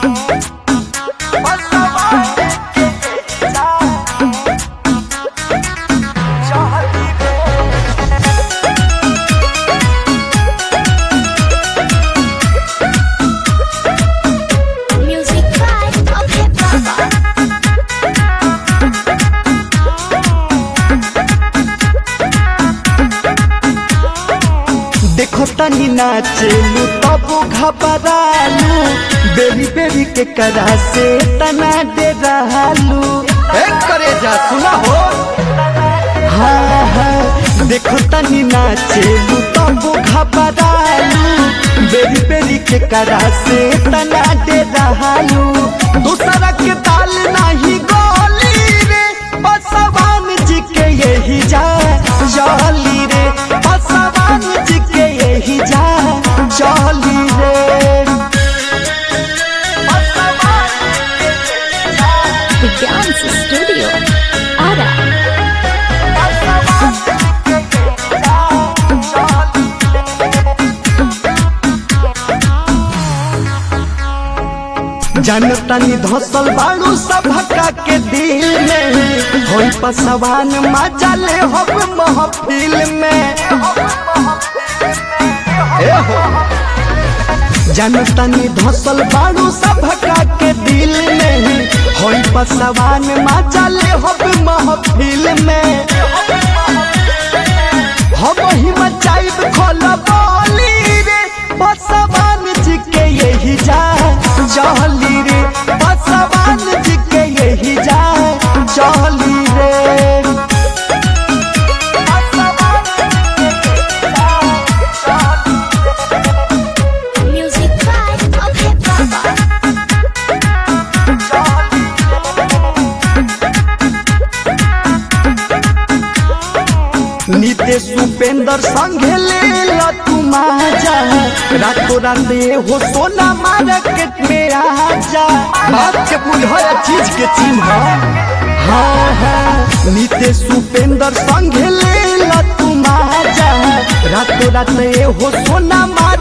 Music vibe of hip hop. देखो तनी नाचेलू तब घबरालू बेरी बेरी के करा से तना दे रहलू एक करे जा सुना हो हाँ हाँ देखो तनी नाचेलू तब घबरालू बेरी बेरी के करा से तना दे रहलू दूसरा के ताल नहीं गोली रे बसवान जी के यही जा जाली रे बसवान जी के यही जा जाली रे The Dance Studio. Ara. जनतनी धसल बाड़ू सभका के दिल में होई पसवान मजा ले हो महफिल में ए हो जनतनी धसल बाड़ू सभका के दिल में होई पसवान मजा ले हो महफिल में हम ही मचाइब खोल बोली रे बसवान जी के यही जा चली रे बसवान जी के यही जा चली रे Music vibe of hip hop. Nitesh Upendra संगे ले ला तू माजा रातों रात ये हो सोना मार्केट में आजा बात के बुझल चीज के चिन्ह हाँ हाँ नितेश उपेंद्र संगे ले ला तू माजा रातों रात ये हो सोना